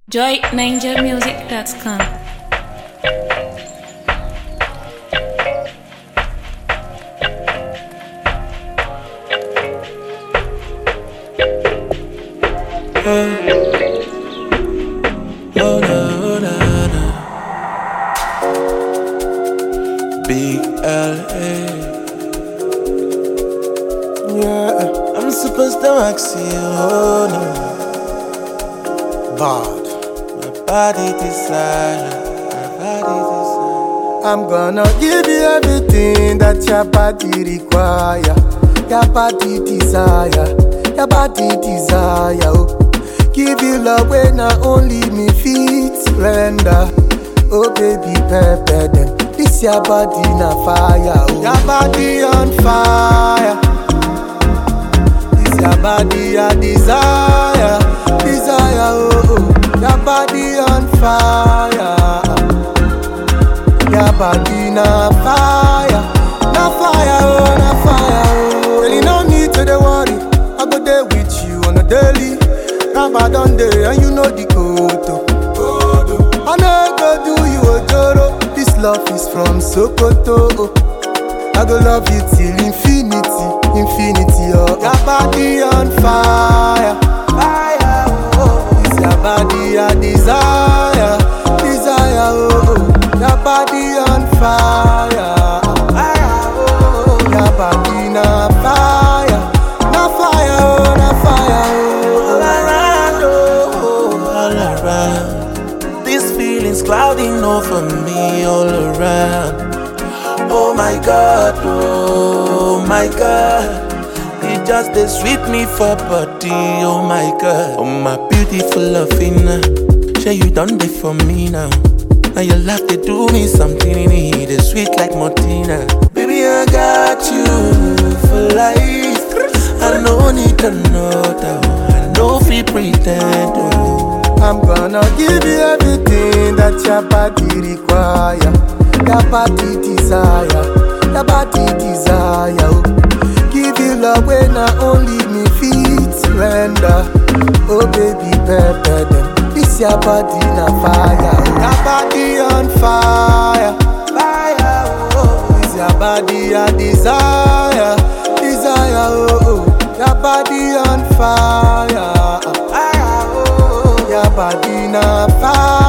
joyninjamusic.com. Oh, no, no, no. Big LA. Yeah, I'm supposed to ask you, oh no. Bad. My body desire, my body desire. I'm gonna give you everything that your body require. Your body desire, your body desire. Oh. Give you love when not only me feet render. Oh baby, pepper them. This your body na fire. Oh. Your body on fire. This your body a desire, desire. Oh, oh. your body on fire. Your body na fire, na fire, oh, na fire, oh. Really no need to dey worry, I go there with you on a daily. Ramba don dey and you know the code. oh. I no go do you ojoro, this love is from Sokoto. oh. I go love you till infinity, infinity, oh. Your body on fire, fire, oh. It's your body a desire, desire, oh. oh. Your body on fire, fire, oh. Your body na fire, na fire, oh, na fire, oh. All around, oh, all around. These feelings clouding over me all around. Oh my God, oh my God. It just they sweet me for body, oh my God. Oh my beautiful loving, say you done it for me now. Now your laugh they do me something in it, it's sweet like Martina. Baby, I got you for life. I no need another, I no free pretend. Oh. I'm gonna give you everything that your body require. Your body desire, your body desire. oh. Give you love when not only me feet render. Oh baby, pepper them. This your body na fire. oh. Your body on fire, fire. Oh, this your body a desire, desire. Oh, oh. your body on fire, fire. Oh, your body na fire.